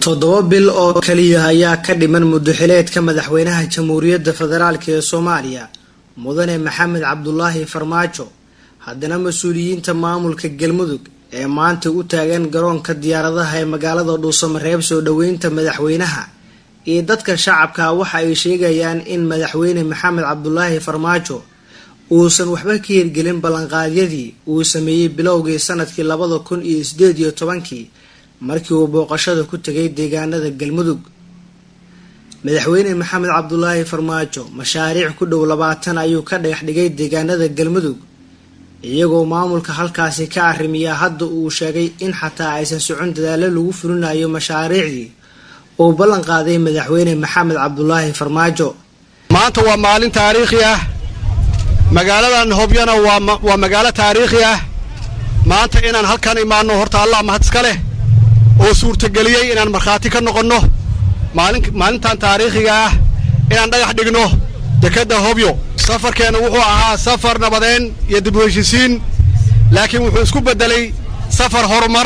toddoba bil oo kaliya ayaa ka dhiman muddoxileedka madaxweynaha jamhuuriyadda federaalk ee soomaaliya mudane maxamed cabdulaahi farmaajo haddana mas-uuliyiinta maamulka galmudug ee maanta u taagan garoonka diyaaradaha ee magaalada dhuusamareeb soo dhoweynta madaxweynaha iyo dadka shacabka waxa ay sheegayaan in madaxweyne maxamed cabdulaahi farmaajo uusan waxba ka hirgelin ballanqaadyadii uu sameeyey bilowgii sanadkii labada kun iyo sideed iyo tobankii markii uu booqashada ku tegay deegaanada galmudug madaxweyne maxamed cabdulaahi farmaajo mashaariic ku dhow labaatan ayuu ka dhagax dhigay deegaanada galmudug iyagoo maamulka halkaasi ka arrimiya hadda uu sheegay in xataa aysan socon dadaalo lagu fulinayo mashaariicdii uu ballan qaaday madaxweyne maxamed cabdulaahi farmaajo maanta waa maalin taariikhi ah magaaladan hobyana waa magaalo taariikhi ah maanta inaan halkan imaanno horta allah mahad iska leh oo suurtageliyey inaan markhaati ka noqonno maalintan taariikhiga ah inaan dhagax dhigno dekedda hobyo safarkeenna wuxuu ahaa safar nabadeen iyo dib u heshisiin laakiin wuxuu isku beddelay safar horumar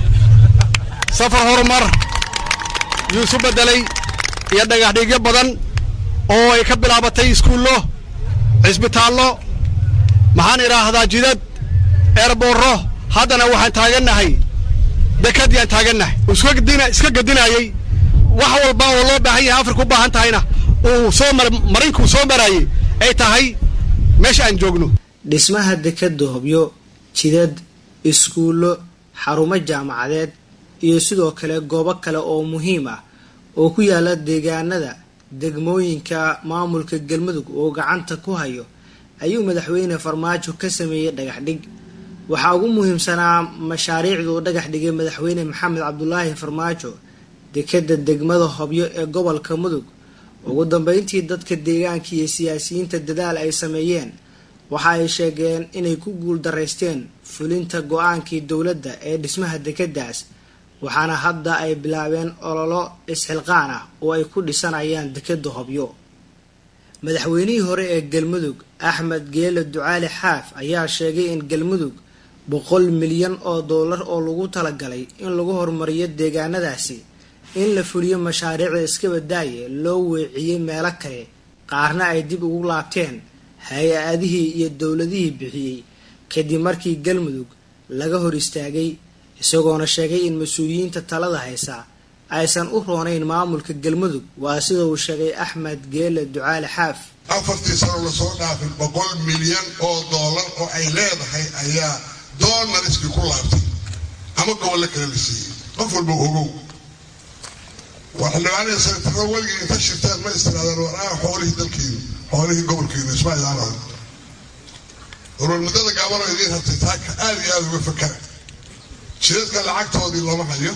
safar horumar yuu isu beddelay iyo dhagaxdhigyo badan oo ay ka bilaabatay iskuullo cisbitaallo maxaan idhaahdaa jidad eerboorro haddana waxaan taagannahay dekadiyaan taagannahay uu iska gedinaayey wax walba oo loo baahan yahay afrika u baahan tahayna uu soo marinkuu soo maraayey ay tahay meesha aan joogno dhismaha dekadda hobyo jidad iskuullo xarumo jaamacadeed iyo sidoo kale goobo kale oo muhiim ah oo ku yaala deegaanada degmooyinka maamulka galmudug oo gacanta ku hayo ayuu madaxweyne farmaajo ka sameeyey dhagax dhig waxaa ugu muhiimsanaa mashaariicda uu dhagax dhigay madaxweyne maxamed cabdulaahi farmaajo dekadda degmada hobyo ee gobolka mudug ugu dambeyntii dadka deegaanka iyo siyaasiyiinta dadaal ay sameeyeen waxa ay sheegeen inay ku guul daraysteen fulinta go-aankii dowladda ee dhismaha dekeddaas waxaana hadda ay bilaabeen ololo isxilqaan ah oo ay ku dhisanayaan dekedda hobyo madaxweynihii hore ee galmudug axmed geele ducaali xaaf ayaa sheegay in galmudug boqol milyan oo doolar oo lagu talagalay in lagu horumariyo deegaanadaasi in la fuliyo mashaariicda iskabadaaye loo weeciyey meelo kale qaarna ay dib ugu laabteen hay-adihii iyo dowladihii bixiyey kadib markii galmudug laga hor istaagay isagoona sheegay in mas-uuliyiinta talada haysa aysan u roonayn maamulka galmudug waa sida uu sheegay axmed geele ducaali xaaf afartii sano lasoo dhaafin boqol milyan oo doolar oo ay leedahay ayaa doonariskii ku laabtay ama gobollo kale la siiyey qof walba ogow waxildhibaanada sanataro weligii inta shirtaan ma istiraadaan waraa xoolihii dalkiinu xoolihii gobolkiinu isma idaanahan urur muddada gaabano idiin hartay taaka aad iyo aada uga fakara jidadka lacagtoodii lama hayo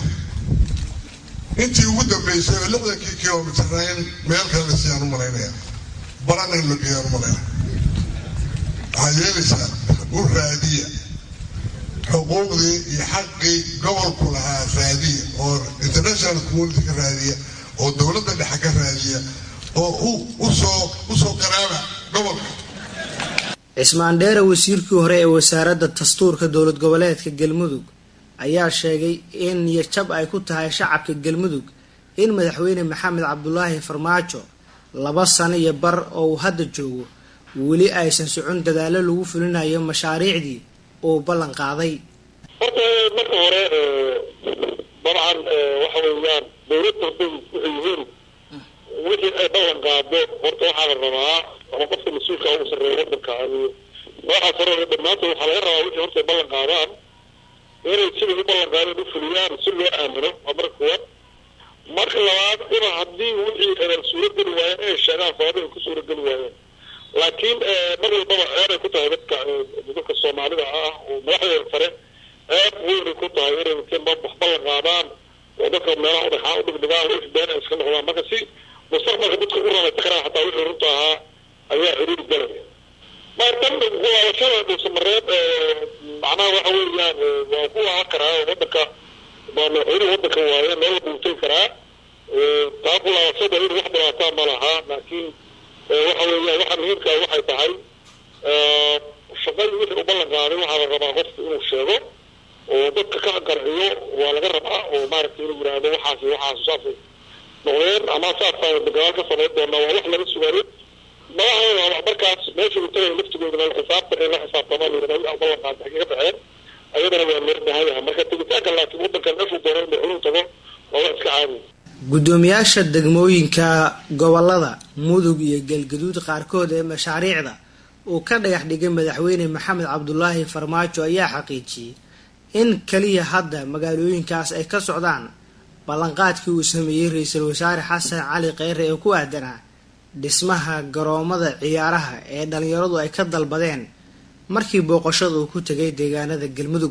intii ugu dambeysay oo lixdankii kilomitarna in meel kale la siiyaan u malaynaya barana in la geeyaan u malaynaya waxaad yeelaysaa u raadiya xuquuqdii iyo xaqii gobolku lahaa raadiya oo international community ka raadiya oo dowladda dhexe ka raadiya oo usoo usoo qaraaba gobolka cismaan dheere wasiirkii hore ee wasaaradda dastuurka dowlad goboleedka galmudug ayaa sheegay in niyajab ay ku tahay shacabka galmudug in madaxweyne maxamed cabdulaahi farmaajo laba sano iyo bar oo uu hadda joogo weli aysan socon dadaalo lagu fulinayo mashaariicdii uu ballan qaaday horta marka hore dabcan waxa weeyaan dowladda hadday waxay yihiin wixii ay ballan qaado horta waxaa la rabaa ama qofka mas-uulka ugu sarreeya wadanka waxaas hore dhammaantood waxaa laga rabaa wixii horta ay ballan qaadaan inay siday u ballan qaadeen u fuliyaan si loo aamino waa marka kuwaad marka labaad ina haddii wixii suurageli waayeen inay sheegaan sababay ku suurageli waayeen laakiin mar walbaba ceebay ku tahay dadka dadka soomaalida ah oo madaxdeeda sare ceeb weynay ku tahay inay inteen wax ballan qaadaan oo dadka meelaha udhaxaa u dhigdhigaan wixii been ay iska noqdaan marka si mustaqbalka dadka u ramaysa karaan xataa wixii runta ahaa ayaa xiriiri galaya markan kuwaashada dhuusamareeb macnaha waxa weeyaan waa ku waahan karaa oo wadanka waa madaxweynuhu wadanka waaye meel walba uu tegi karaa taa kulaabashada in wax dhibaataa ma laha laakiin waxa weeyaan waxa muhiimka waxay tahay shaqadii wixii u ballan qaaday waxaa la rabaa qofku inuu sheego oo dadka ka qanciyo waa laga rabaa oo maaragtay inuu yidhaahdo waxaas waxaas saasay noqdeen ama saasaan dagaal ka samayn doonaa waa wax laga sugayo madaxdooda markaas meesha uu tagay laftigoodana xisaabta in la xisaabtamaa layidhahdo ballan qaada xagee ka baxeen ayadana waa loo baahan yahay marka tegitaanka laakiin waddanka meeshuu doono inuu xuluu tago waa wax iska caadi guddoomiyaasha degmooyinka gobolada mudug iyo galgaduud qaarkood ee mashaariicda uu ka dhagax dhigay madaxweyne maxamed cabdulaahi farmaajo ayaa xaqiijiyey in kaliya hadda magaalooyinkaas ay ka socdaan ballanqaadkii uu sameeyey ra-iisul wasaare xasan cali kheyre ee ku aadanaa dhismaha garoomada ciyaaraha ee dhalinyaradu ay ka dalbadeen markii booqashada uu ku tegay deegaanada galmudug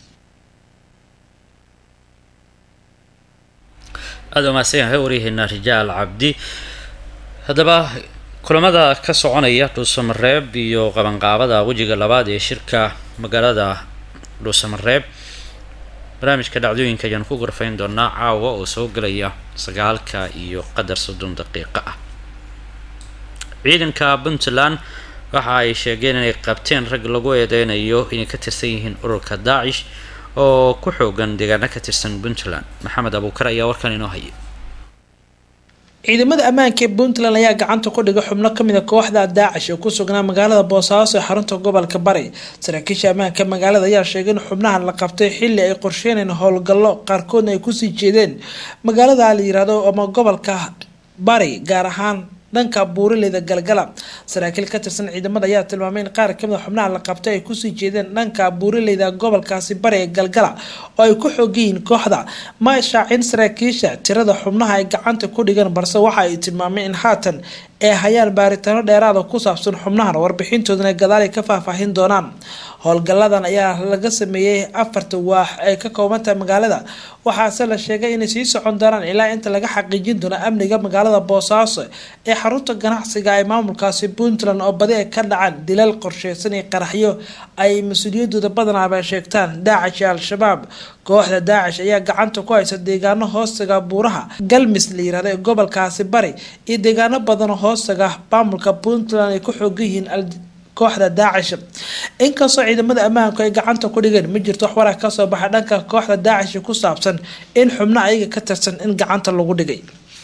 aada umahadsan yahay waryaheena rijaal cabdi haddaba kulamada ka soconaya dhuusamareeb iyo qabanqaabada wejiga labaad ee shirka magaalada dhuusamareeb barnaamijka dhacdooyinka ayaan ku gorfayn doonaa caawa oo soo gelaya sagaalka iyo qadar soddon daqiiqo ah ciidanka puntland waxa ay sheegeen inay qabteen rag lagu eedeynayo inay ka tirsan yihiin ururka daacish oo ku xoogan deegaano ka tirsan puntland maxamed abuukar ayaa warkan inoo haya ciidamada ammaanka ee puntland ayaa gacanta ku dhigay xubno kamid a kooxda daacish oo ku sugnaa magaalada boosaaso ee xarunta gobolka bari saraakiisha ammaanka magaalada ayaa sheegay in xubnahan la qabtay xili ay qorsheyneen howlgallo qaarkoodna ay kusii jeedeen magaalada la yirahdo ama gobolka bari gaar ahaan dhanka buurileyda galgala saraakiil ka tirsan ciidamada ayaa tilmaamay in qaar kamid a xubnaha la qabtay ay kusii jeedeen dhanka buurileyda gobolkaasi bari ee galgala oo ay ku xoogayihiin kooxda ma shaacin saraakiisha tirada xubnaha ay gacanta ku dhigan balse waxa ay tilmaameen in haatan ay hayaan baaritaano dheeraada ku saabsan xubnahan warbixintoodana gadaal ay ka faahfaahin doonaan howlgaladan ayaa laga sameeyey afarta waax ay ka koobantahay magaalada waxaase la sheegay inay sii socon doonaan ilaa inta laga xaqiijin doono amniga magaalada boosaaso ee xarunta ganacsiga ee maamulkaasi puntland oo badi ay ka dhacaan dilal qorsheysan iyo qaraxyo ay mas-uuliyadooda badanaaba sheegtaan daacish iyo al-shabaab kooxda daacish ayaa gacanta ku haysa deegaano hoostaga buuraha galmis la yirahdo ee gobolkaasi bari iyo deegaano badan oo hoostaga maamulka puntland ay ku xoogan yihiin kooxda daacish inkastoo ciidamada ammaanku ay gacanta ku dhigeen ma jirto wax warar kasoo baxa dhanka kooxda daacish ku saabsan in xubno ayaga ka tirsan in gacanta lagu dhigay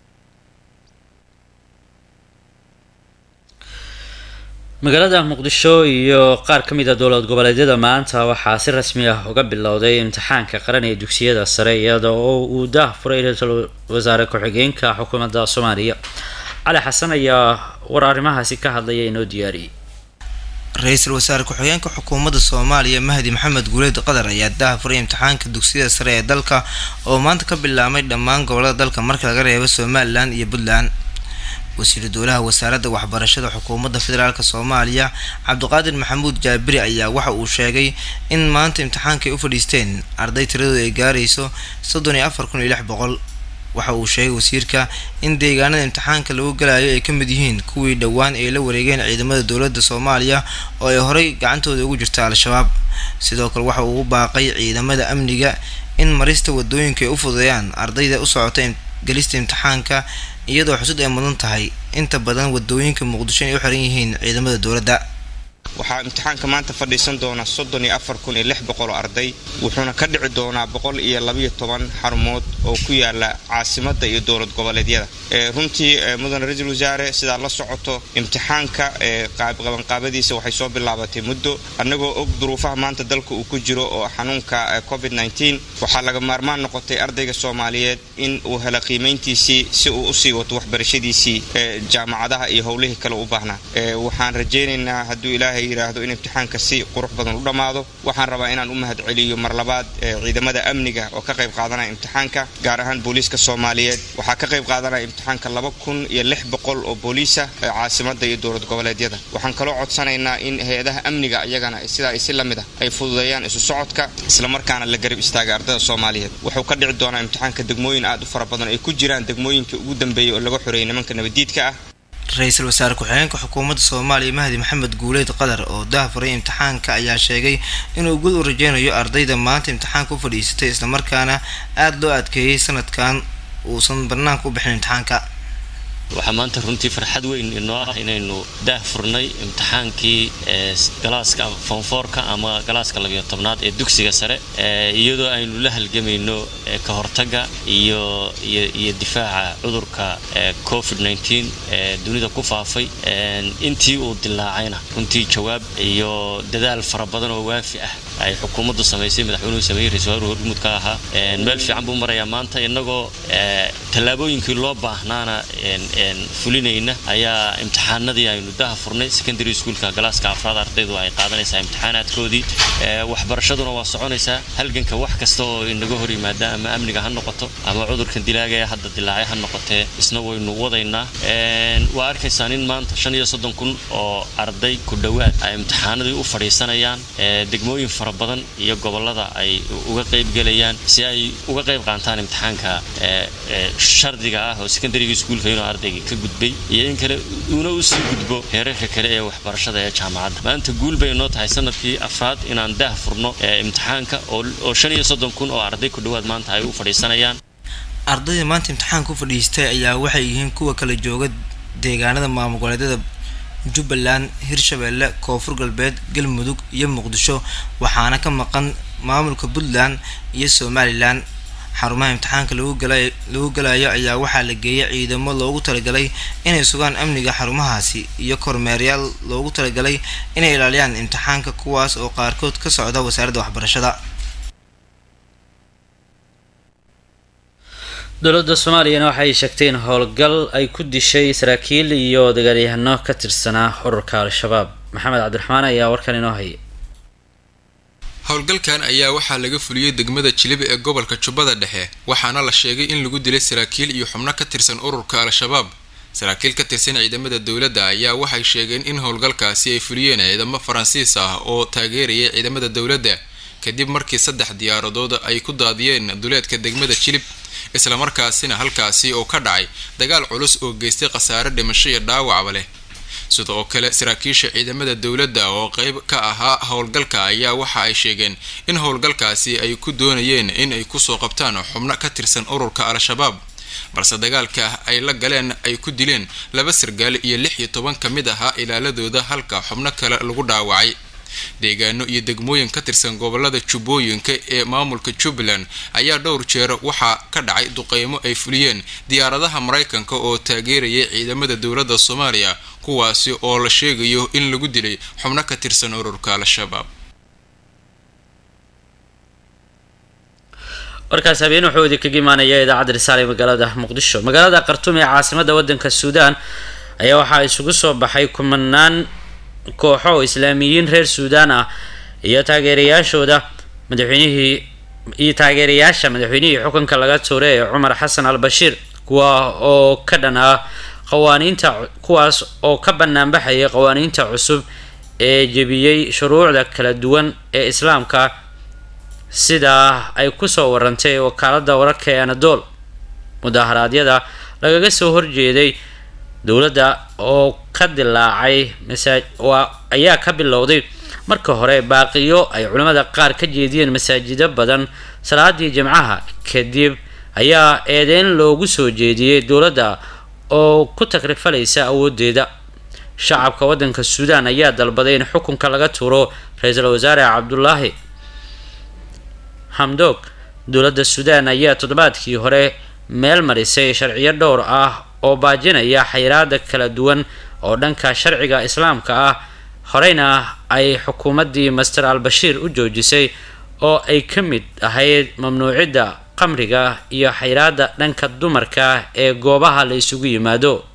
magaalada muqdisho iyo qaar ka mid a dowlad goboleedyada maanta waxaa si rasmi ah uga bilowday imtixaanka qaran ee dugsiyada sare iyada oo uu daah furay ra-iisul wasaare ku-xigeenka xukuumadda soomaaliya cali xasan ayaa war arrimahaasi ka hadlaya inoo diyaariyey ra-iisul wasaare ku-xigeenka xukuumadda soomaaliya mahdi maxamed guuleed qadar ayaa daha furay imtixaanka dugsiyada sare ee dalka oo maanta ka bilaabmay dhammaan gobolada dalka marka laga reebo somalilan iyo puntland wasiiru dowlaha wasaaradda waxbarashada xukuumadda federaalk soomaaliya cabdiqaadir maxamuud jaabiri ayaa waxa uu sheegay in maanta imtixaanka ay u fadhiisteen arday tiradooda ay gaarayso soddon iyo afar kun iyo lix boqol waxa uu sheegay wasiirka in deegaanada imtixaanka lagu galayo ay ka mid yihiin kuwii dhowaan ay la wareegeen ciidamada dowladda soomaaliya oo ay horey gacantooda ugu jirta al-shabaab sidoo kale waxa uu u baaqay ciidamada amniga in marista wadooyinka ay u fududeeyaan ardayda u socota gelista imtixaanka iyadoo xusud ay mudan tahay inta badan wadooyinka muqdisho inay u xiran yihiin ciidamada dowladda waxaa imtixaanka maanta fadhiisan doona soddon iyo afar kun iyo lix boqol oo arday wuxuuna ka dhici doonaa boqol iyo labayo toban xarumood oo ku yaala caasimadda iyo dowlad goboleedyada runtii mudane ra-iisul wasaare sidaa la socoto imtixaanka qabanqaabadiisa waxay soo bilaabatay muddo annagoo og duruufaha maanta dalka uu ku jiro oo xanuunka covid nteen waxaa laga maarmaan noqotay ardayga soomaaliyeed in uu helo qiimayntiisii si uu usii wato waxbarashadiisii jaamacadaha iyo howlihii kale u baahnaa waxaan rajaynaynaa hadduu ilaahay yidhaahdo in imtixaanka si qurux badan u dhammaado waxaan rabaa inaan u mahad celiyo mar labaad ciidamada amniga oo ka qayb qaadanaya imtixaanka gaar ahaan booliiska soomaaliyeed waxaa ka qayb qaadanaya imtixaanka laba kun iyo lix boqol oo booliisa caasimada iyo dowlad goboleedyada waxaan kaloo codsanaynaa in hay-adaha amniga iyagana sidaa ay si la mid ah ay fududeeyaan isu socodka islamarkaana la garab istaaga ardayda soomaaliyeed wuxuu ka dhici doonaa imtixaanka degmooyin aad u fara badan ay ku jiraan degmooyinka ugu dambeeyay oo laga xoreeyay nimanka nabadiidka ah ra-iisul wasaare ku-xigeenka xukuumadda soomaaliya mahdi maxamed guuleed qadar oo dahfuray imtixaanka ayaa sheegay inuu guud u rajeynayo ardayda maanta imtixaanka u fadhiisatay islamarkaana aada loo adkeeyey sanadkan uusan banaanka u bixin imtixaanka waxaa maanta runtii farxad weyn inoo ah inaynu daah furnay imtixaankii galaaska fonfoorka ama galaaska labiyo tobnaad ee dugsiga sare iyadoo aynu la halgamayno ka hortagga iyo iyo difaaca cudurka covid nteen ee dunida ku faafay intii uu dilaacayna runtii jawaab iyo dadaal fara badan oo waafi ah ay xukuumaddu samaysay madaxweynuhu sameeyey ra-isul waaruhu hormuud ka ahaa meel fiican buu marayaa maanta innagoo tallaabooyinkii loo baahnaana fulinayna ayaa imtixaanadii aynu daha furnay secondary schoolka galaaska afraad ardaydu ay qaadanaysaa imtixaanaadkoodii waxbarashaduna waa soconaysaa halganka wax kasta oo inaga hor yimaada ama amniga ha noqoto ama cudurkan dilaaga ee hadda dilaacay ha noqotee isna waynu wadaynaa waa arkaysaan in maanta shan iyo soddon kun oo arday ku dhowaad ay imtixaanadii u fadhiisanayaan degmooyin fara badan iyo gobollada ay uga qaybgelayaan si ay uga qayb qaataan imtixaanka shardiga ah oo secondaryga iskuulka inuu ardayga ka gudbay iyo in kale uuna usii gudbo heerarka kale ee waxbarashada ee jaamacadda maanta guul bay noo tahay sanadkii afraad inaan daah furno imtixaanka oo shan iyo soddon kun oo arday ku dhowaad maanta ay u fadhiisanayaan ardayda maanta imtixaanka u fadhiistay ayaa waxay yihiin kuwa kala jooga deegaanada maamul goboleedyada jubbaland hirshabeelle koonfur galbeed galmudug iyo muqdisho waxaana ka maqan maamulka puntland iyo somalilan xarumaha imtixaanka lagu galayo ayaa waxaa la geeyay ciidamo loogu talagalay inay sugaan amniga xarumahaasi iyo kormeeryaal loogu talagalay inay ilaaliyaan imtixaanka kuwaas oo qaarkood ka socda wasaaradda waxbarashada dowladda soomaaliyana waxay sheegtay in howlgal ay ku dishay saraakiil iyo dagaalyahano ka tirsanaa ururka al-shabaab maxamed cabdiraxmaan ayaa warkan inoo hayay howlgalkan ayaa waxaa laga fuliyey degmada jilib ee gobolka jubbada dhexe waxaana la sheegay in lagu dilay saraakiil iyo xubno ka tirsan ururka al-shabaab saraakiil ka tirsan ciidamada dowladda ayaa waxay sheegeen in howlgalkaasi ay fuliyeen ciidamo faransiis ah oo taageerayay ciidamada dowladda kadib markii saddex diyaaradood ay ku daadiyeen duleedka degmada jilib islamarkaasina halkaasi oo ka dhacay dagaal culus oo geystay khasaare dhimasho iyo dhaawacba leh sidoo kale saraakiisha ciidamada dowladda oo qeyb ka ahaa howlgalka ayaa waxa ay sheegeen in howlgalkaasi ay ku doonayeen in ay kusoo qabtaan xubno ka tirsan ururka al-shabaab balse dagaalka ay la galeen ay ku dileen laba sargaal iyo lix iyo toban ka mid ahaa ilaaladooda halka xubno kale lagu dhaawacay deegaano iyo degmooyin ka tirsan gobolada jubbooyinka ee maamulka jubbaland ayaa dhowr jeer waxaa ka dhacay duqeymo ay fuliyeen diyaaradaha maraykanka oo taageerayay ciidamada dowladda soomaaliya kuwaasi oo la sheegayo in lagu dilay xubno ka tirsan ururka al-shabaab warkaas habeen wuxuu idinkaga imaanaya idaacadda risaale ee magaalada muqdisho magaalada khartuum ee caasimada wadanka suudaan ayaa waxaa isugu soo baxay kumanaan kooxo oo islaamiyiin reer suudaan ah iyo taageerayaashooda madaxweynihii iyo taageerayaasha madaxweynihii xukunka laga tuuray ee cumar xasan al bashiir kuwa oo ka dhan ah qawaaniinta kuwaas oo ka banaanbaxayay qawaaniinta cusub ee jebiyey shuruucda kala duwan ee islaamka sidaa ay kusoo warantay wakaalada wararka ee anadol mudaharaadyada lagaga soo horjeeday dowladda oo ka dilaacay ayaa ka bilowday marka hore baaqiyo ay culimmada qaar ka jeediyeen masaajido badan salaadii jimcaha kadib ayaa eedeyn loogu soo jeediyey dowladda oo ku takrifalaysa awoodeeda shacabka wadanka suudaan ayaa dalbaday in xukunka laga tuuro ra-iisul wasaare cabdulaahi hamdog dowladda suudaan ayaa toddobaadkii hore meel marisay sharciyo dhowr ah oo baajinaya xayiraada kala duwan oo dhanka sharciga islaamka ah horeyna ay xukuumaddii master al bashiir u joojisay oo ay ka mid ahayd mamnuucidda qamriga iyo xayiraada dhanka dumarka ee goobaha la isugu yimaado